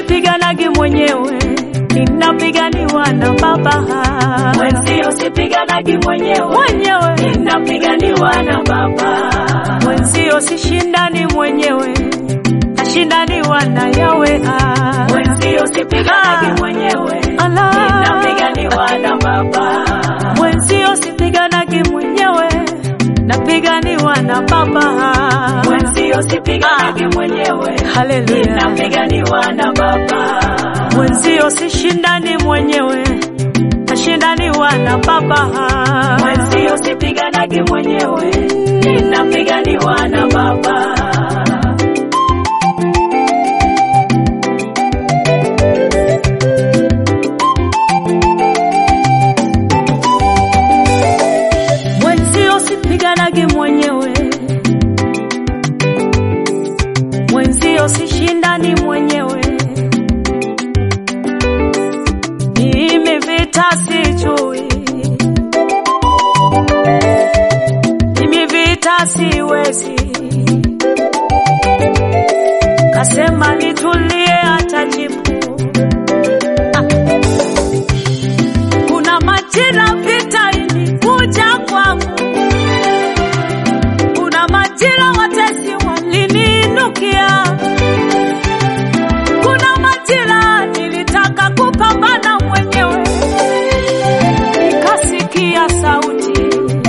sipiganagi mwenyewe, ninapiganiwa na Baba. Mwenzio sipiganagi mwenyewe, Mwenyewe ninapiganiwa na Baba. mwenzio sishindani mwenyewe, nashindaniwa na Yawe. Mwenzio sipiganagi mwenyewe, Ala. ninapiganiwa na Baba. Mwenzio sipiganagi mwenyewe, napiganiwa na Baba. Mwenzio sipiganagi mwenyewe, Haleluya. ninapiganiwa na Baba. Mwenzio sishindani mwenyewe, nashindaniwa na Baba. Mwenzio sipiganagi mwenyewe, ninapiganiwa na Baba. Mwenzio sipiganagi mwenyewe, mwenzio sishindani mwenyewe, mimi vita sijui, mimi vita siwezi, kasema nitulie, atajibu ah. Kuna majira vita ilikuja kwangu, kuna majira watesi waliniinukia, kuna majira nilitaka kupambana mwenyewe, nikasikia sauti,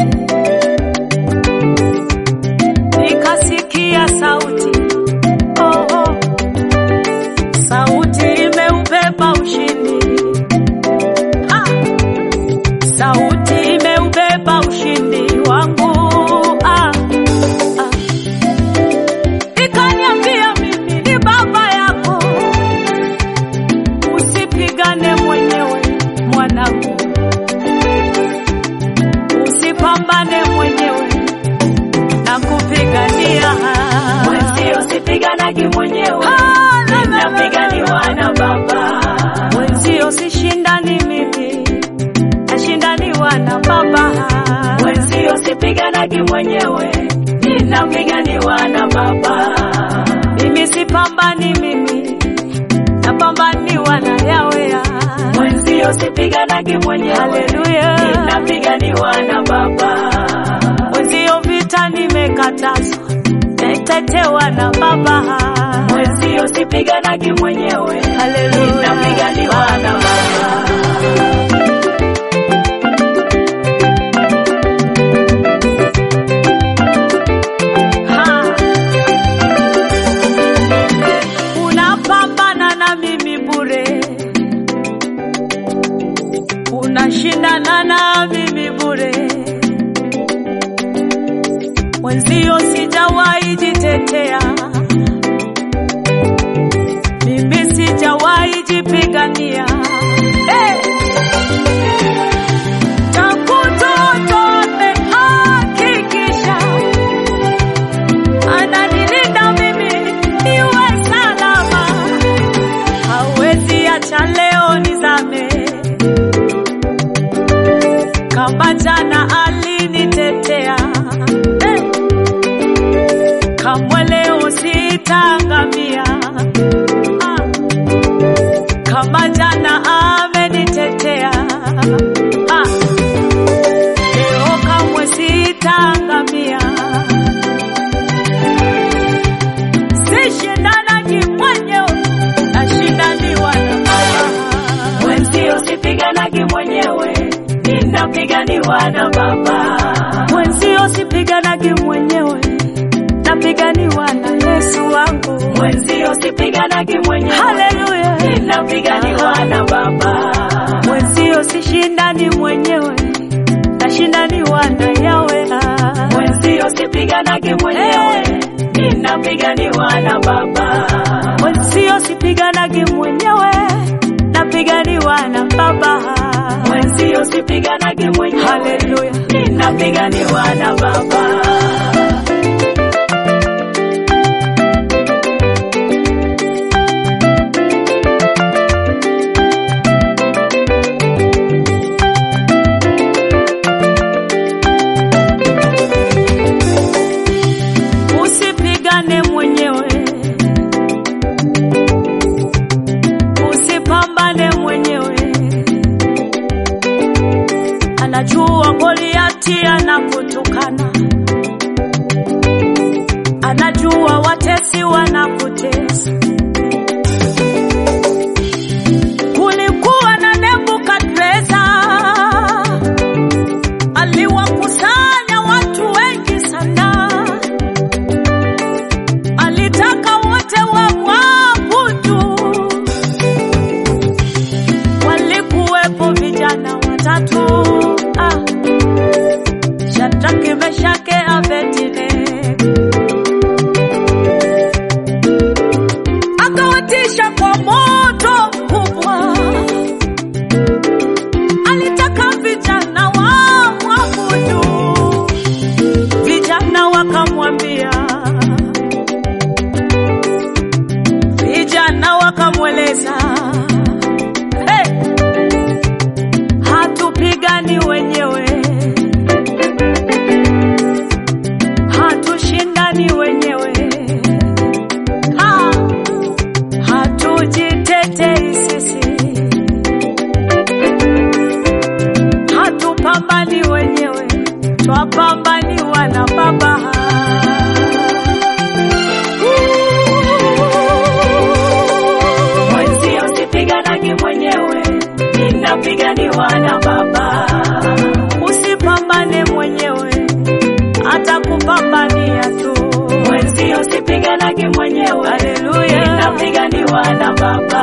nikasikia sauti, oh, oh. sauti imeubeba ushindi ah. Sauti imeubeba ushindi wangu ah, ah. Ikaniambia mimi ni baba yako, usipigane mwenyewe mwanangu, usipambane mwenyewe na kupigania Mwenzio sipiganagi mwenyewe, Ah, la, la, la, la. ninapiganiwa na Baba. Mwenzio sishindani mimi, nashindaniwa na baba Mwenzio sipiganagi mwenyewe, ninapiganiwa na Baba. Mimi sipambani mimi, napambaniwa na Yawe. Mwenzio sipiganagi mwenyewe, Haleluya. ninapiganiwa na Baba. Mwenzio vita nimekatazwa, natetewa na Baba. Mwenzio sipiganagi mwenyewe, Haleluya. ninapiganiwa na Baba. Ha. Unapambana na mimi bure, unashindana na mimi bure. Mwenzio sijawahi jitetea, mimi sijawahi jipigania. Hey! Tangu toto amehakikisha ananilinda mimi niwe salama, hawezi acha leo nizame. Kama jana alinitetea, eh, kamwe leo sitaangamia. Ah, kama jana amenitetea, ah, leo kamwe sitaangamia. sishindanagi mwenyewe, nashindaniwa na Baba. Mwenzio sipiganagi mwenyewe, ninapiganiwa na Baba. Mwenzio sipiganagi mwenyewe, napiganiwa na Yesu wangu. Mwenzio sipiganagi mwenyewe, Haleluya, ninapiganiwa na Baba. mwenzio sishindani mwenyewe, nashindaniwa na Yawe. Mwenzio sipiganagi mwenyewe, ninapiganiwa na Baba. Mwenzio sipiganagi mwenyewe, napiganiwa na Baba. Mwenzio sipiganagi mwenyewe, Haleluya. ninapiganiwa na Baba. wanakutukana, anajua watesi wanakutesa. Kulikuwa na Nebukadreza, aliwakusanya watu wengi sana, alitaka wote wamwabudu. Walikuwepo vijana watatu ah, Shadraka, Meshake, Abednego. Akawatisha kwa moto mkubwa, alitaka vijana wamwabudu. Vijana wakamwambia, vijana wakamweleza hey, hatupigani wenyewe, hatushindani wenyewe, ha, hatujitetei sisi, hatupambani wenyewe, twapambaniwa na Baba. Mwenzio sipiganagi mwenyewe, ninapiganiwa na Baba. Usipambane mwenyewe, atakupambania tu. Mwenzio sipiganagi mwenyewe, Haleluya. ninapiganiwa na Baba.